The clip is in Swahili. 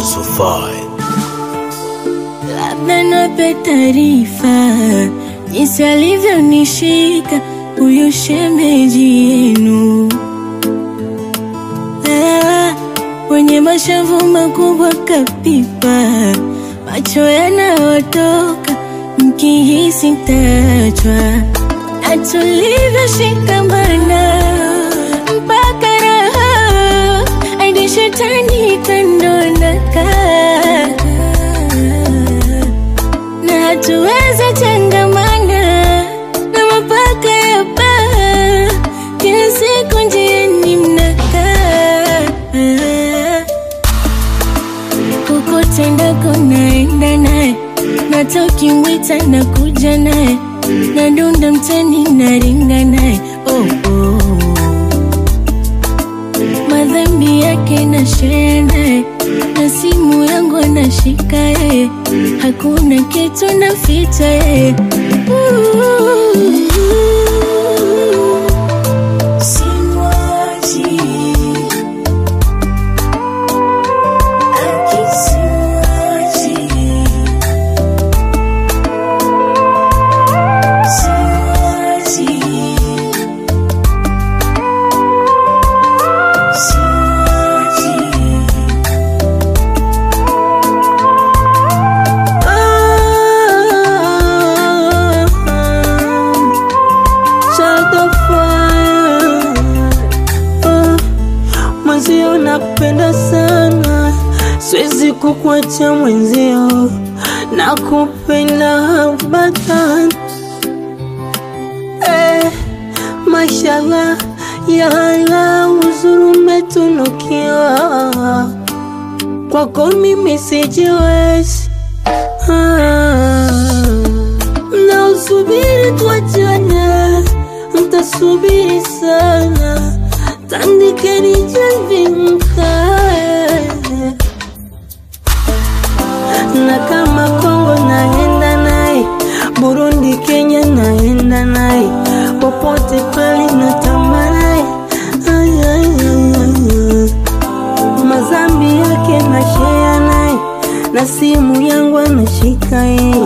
so fine. Labda nape taarifa jinsi alivyonishika huyu shemeji yenu, Ah, wenye mashavu makubwa kapipa, macho yanayotoka mkihisi mtachwa, na tulivyoshikamana mpaka raha hadi shetani kandonaka na hatuwezi tengamana na mapaka ya baa, kila siku njiani mnakaa kokote ndako naenda naye, nata ukimwita na kuja naye, nadunda mtani naringa naye oh, oh. madhambi yake na share naye na simu yangu anashika yeye, hakuna kitu naficha yeye. Simwachi. Akisimwachi. Simwachi. Simwachi. Mwenzio nakupenda sana, siwezi kukuacha mwenzio, nakupenda batan eh, mashallah ya Allah, uzuri umetunukiwa kwako mimi sijiwezi ah, na usubiri tuachane, mtasubiri sana, tandikeni jamvi mkae, na kama Kongo naenda naye, Burundi, Kenya naenda naye, popote pale natamba naye Ay, ay, ay, ay, ay. mazambi yake na share naye na simu yangu anashika yeye